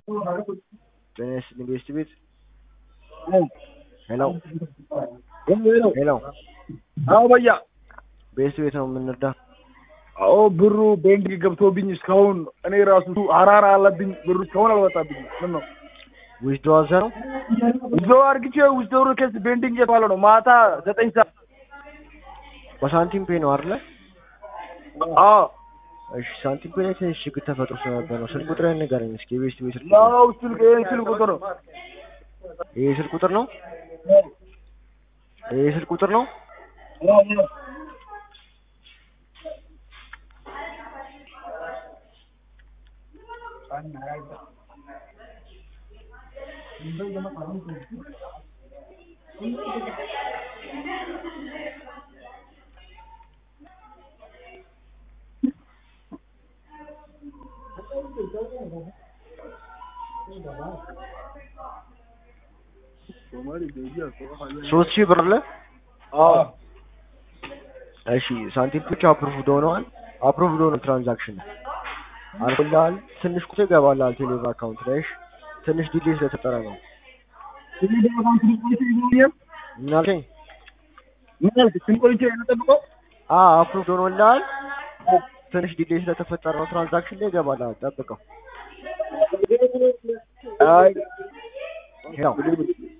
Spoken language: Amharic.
ጤና ይስጥልኝ ቤስት ቤት ሄሎ ሄሎ ሄሎ አዎ በያ ቤስት ቤት ነው የምንረዳ አዎ ብሩ ቤንክ ገብቶብኝ እስካሁን እኔ ራሱ ሀራራ አለብኝ ብሩ እስካሁን አልወጣብኝ ምን ነው ዊዝዶ አዘ ነው ውዞ አርግቼ ውዞ ኬስ ቤንዲንግ የተባለ ነው ማታ ዘጠኝ ሰዓት በሳንቲም ፔ ነው አይደለ አዎ እሺ ሳንቲም ፔ ላይ ትንሽ ችግር ተፈጥሮ ስለነበር ነው ስልክ ቁጥር ንገረኝ እስኪ የቤስት ቤት ስልክ ቁጥር ያው ስልክ ይሄን ስልክ ቁጥር ነው ይሄ ስልክ ቁጥር ነው ይሄ ስልክ ቁጥር ነው ሶስት ሺህ ብር አለ አዎ እሺ ሳንቲም ፒች አፕሩቭድ ሆነዋል አፕሩቭድ ሆነ ትራንዛክሽን አልፎልሃል ትንሽ ቁጥር ይገባልሃል ቴሌብር አካውንት ላይ እሺ ትንሽ ዲሌይ ስለተፈጠረ ነው ምን አልከኝ ምን ያልክ ስንት ቆይቼ ነው የምጠብቀው አ አፕሩቭድ ሆኖልሃል ትንሽ ዲሌይ ስለተፈጠረ ነው ትራንዛክሽን ላይ ይገባልሃል ጠብቀው አይ ያው